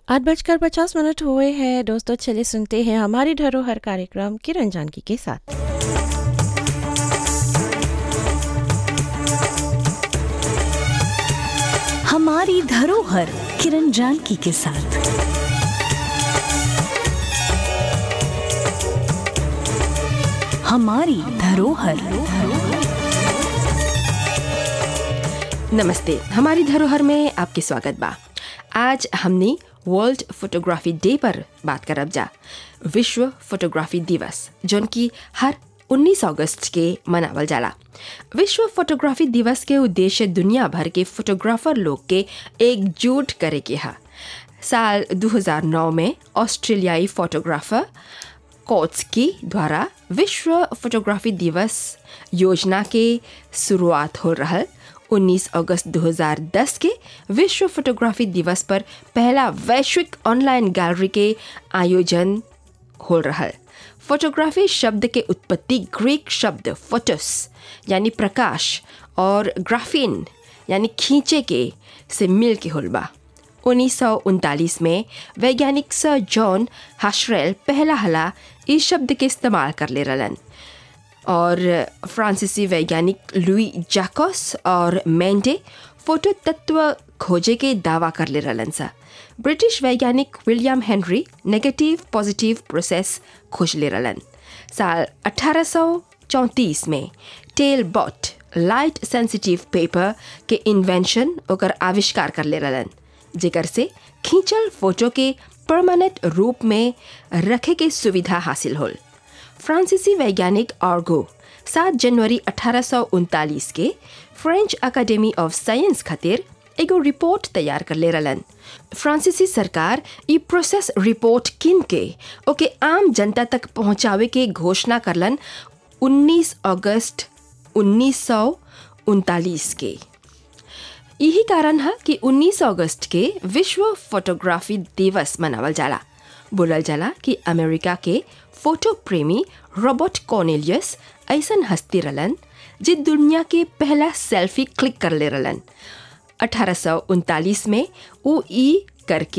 आठ बजकर पचास मिनट हुए हैं दोस्तों चलिए सुनते हैं हमारी धरोहर कार्यक्रम किरण जानकी के साथ हमारी धरोहर किरण जानकी के साथ हमारी धरोहर नमस्ते हमारी धरोहर में आपके स्वागत बा आज हमने वर्ल्ड फोटोग्राफी डे पर बात करब जा विश्व फोटोग्राफी दिवस जौन की हर 19 अगस्त के मनावल जाला विश्व फोटोग्राफी दिवस के उद्देश्य दुनिया भर के फोटोग्राफर लोग के एकजुट करे के हा साल 2009 में ऑस्ट्रेलियाई फोटोग्राफर कोट्सकी द्वारा विश्व फोटोग्राफी दिवस योजना के शुरुआत हो रहल 19 अगस्त 2010 के विश्व फोटोग्राफी दिवस पर पहला वैश्विक ऑनलाइन गैलरी के आयोजन हो रहल फोटोग्राफी शब्द के उत्पत्ति ग्रीक शब्द फोटोस यानी प्रकाश और ग्राफिन यानी खींचे के से मिल के होल बा उन्नीस में वैज्ञानिक सर जॉन हाशरेल पहला हला इस शब्द के इस्तेमाल कर ले रलन और फ्रांसीसी वैज्ञानिक लुई जैकोस और मेंडे फोटो तत्व खोजे के दावा कर ले रलन सा ब्रिटिश वैज्ञानिक William Henry negative positive process खोज ले रलन साल 1834 में Talbot light sensitive paper के इन्वेंशन ओकर आविष्कार कर ले रलन जेकर से खींचल फोटो के परमानेंट रूप में रखे के सुविधा हासिल होल फ्रांसीसी वैज्ञानिक आर्गो 7 जनवरी अठारह के फ्रेंच अकादमी ऑफ साइंस खातिर एगो रिपोर्ट तैयार कर ले रलन फ्रांसीसी सरकार ई प्रोसेस रिपोर्ट किन के ओके आम जनता तक पहुंचावे के घोषणा करलन 19 अगस्त उन्नीस के यही कारण है कि 19 अगस्त के विश्व फोटोग्राफी दिवस मनावल जाला बोलल जाला कि अमेरिका के फोटो प्रेमी रॉबर्ट कॉर्नेलियस ऐसन हस्ती रलन जे दुनिया के पहला सेल्फी क्लिक कर ले रलन अठारह में वो ई करके